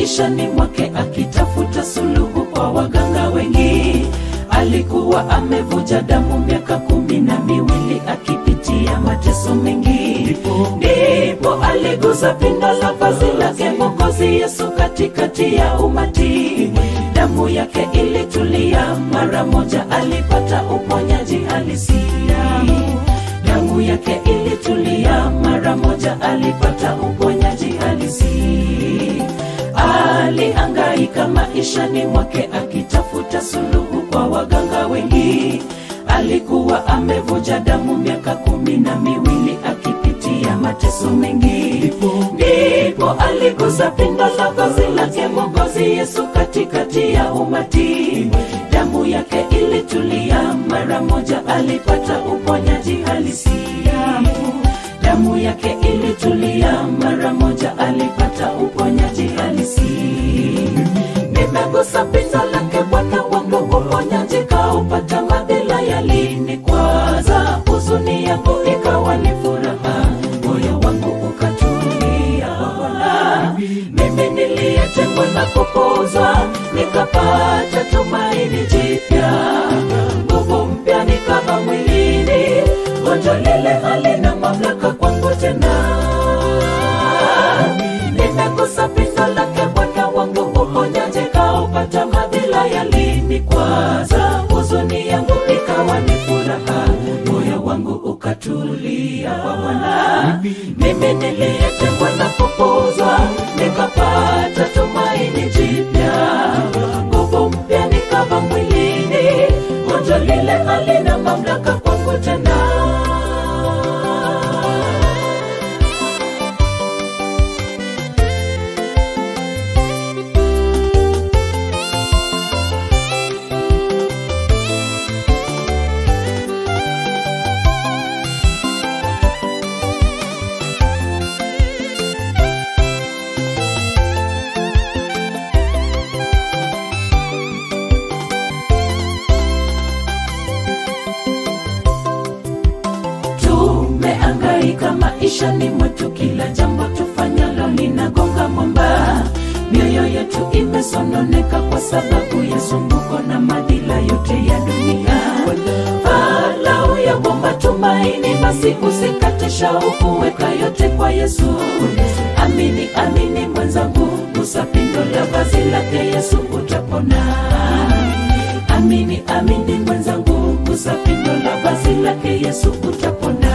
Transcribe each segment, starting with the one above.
maishani mwake akitafuta suluhu kwa waganga wengi. Alikuwa amevuja damu miaka kumi na miwili akipitia mateso mengi, ndipo aligusa pindo la vazi lake Mwokozi Yesu katikati ya umati. Damu yake ilitulia, mara moja alipata uponyaji halisia. Damu yake ilitulia, mara moja alipata uponyaji halisi. Alihangaika maishani mwake akitafuta suluhu kwa waganga wengi. Alikuwa amevuja damu miaka kumi na miwili akipitia mateso mengi, ndipo aligusa pindo la vazi lake Mwokozi Yesu katikati ya umati. Damu yake ilitulia, mara moja alipata uponyaji halisia. Damu yake ilitulia, mara moja alipata uponyaji halisi. Nimegusa pindo lake Bwana wangu, uponyaji kaupata, madhila yalinikwaza, huzuni yangu ikawa ni furaha, moyo wangu ukatulia kwa Bwana. Mimi niliyetengwa na kupuzwa, nikapata tumaini jipya, nguvu mpya nikava mwilini, gonjwa lile halina mamlaka kwangu tena. Nimegusa pindo lake Bwana wangu, uponyaji kaupata, madhila yalinikwaza, huzuni yangu ikawa ni furaha, moyo wangu ukatulia kwa Bwana. Mimi niliyetengwa na kupuzwa, nikapata tumaini jipya, nguvu mpya nikava mwilini, gonjwa lile halina mamlaka kwangu tena. Tumeangaika maishani mwetu, kila jambo tufanyalo linagonga mwamba. Mioyo yetu imesononeka kwa sababu ya sumbuko na madhila yote ya dunia. Falau ya bomba tumaini, basi usikate shauku, weka yote kwa Yesu. Amini, amini mwenzangu, gusa pindo la vazi lake Yesu, utapona. Amini, amini mwenzangu, gusa pindo la vazi lake Yesu, utapona.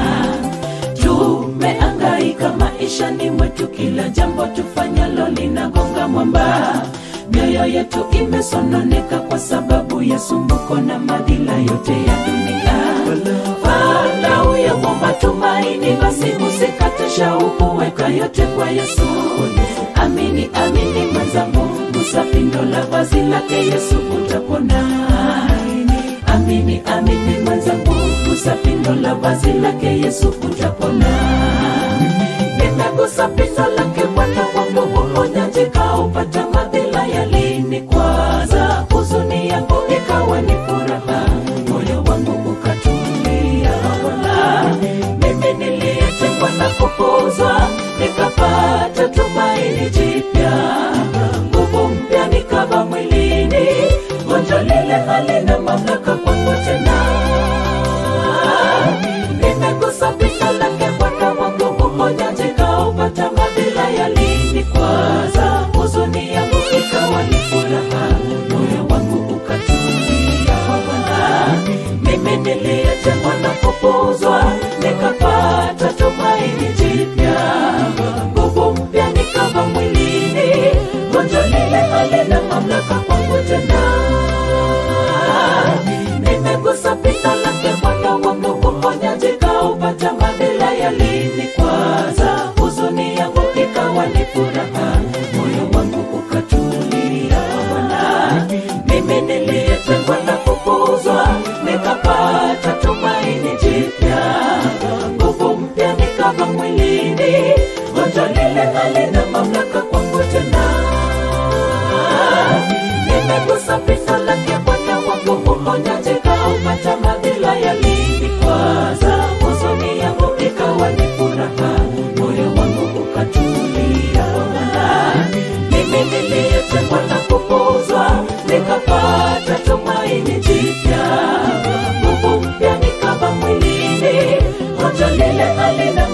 Tumeangaika maishani mwetu, kila jambo tufanyalo linagonga mwamba. Mioyo yetu imesononeka kwa sababu ya sumbuko na madhila yote ya dunia. Falau ya bomba tumaini, basi usikate shauku, weka yote kwa Yesu. Amini, amini mwenzangu, gusa pindo la vazi lake Yesu, utapona. Amini, amini mwenzangu, gusa pindo la vazi lake Yesu, utapona. Nimegusa pindo lake Bwana wangu, uponyaji kaupata, madhila yalinikwaza, huzuni yangu ikawa ni furaha, moyo wangu ukatulia Bwana. Mimi niliyetengwa na kupuzwa, nikapata tumaini jipya, nguvu mpya nikava mwilini, gonjwa lile halina mamlaka kwangu tena. Nimegusa pindo lake Bwana wangu, uponyaji kaupata, madhila yalinikwaza, huzuni yangu ikawa ni furaha, moyo wangu ukatulia kwa Bwana. Mimi niliyetengwa na kupuzwa, nikapata tumaini jipya, nguvu mpya nikava mwilini, gonjwa lile halina mamlaka kwangu tena. Nimegusa pindo lake Bwana wangu, uponyaji kaupata, madhila yalinikwaza, huzuni yangu ikawa ni furaha, moyo wangu ukatulia Bwana. Mimi niliyetengwa na kupuzwa, nikapata tumaini jipya, nguvu mpya nikava mwilini, gonjwa lile halina mamlaka kwangu tena. Nimegusa pindo lake Bwana wangu, uponyaji kaupata, madhila yalinikwaza, huzuni yangu nikapata tumaini jipya nguvu mpya nikava mwilini hoja lile halina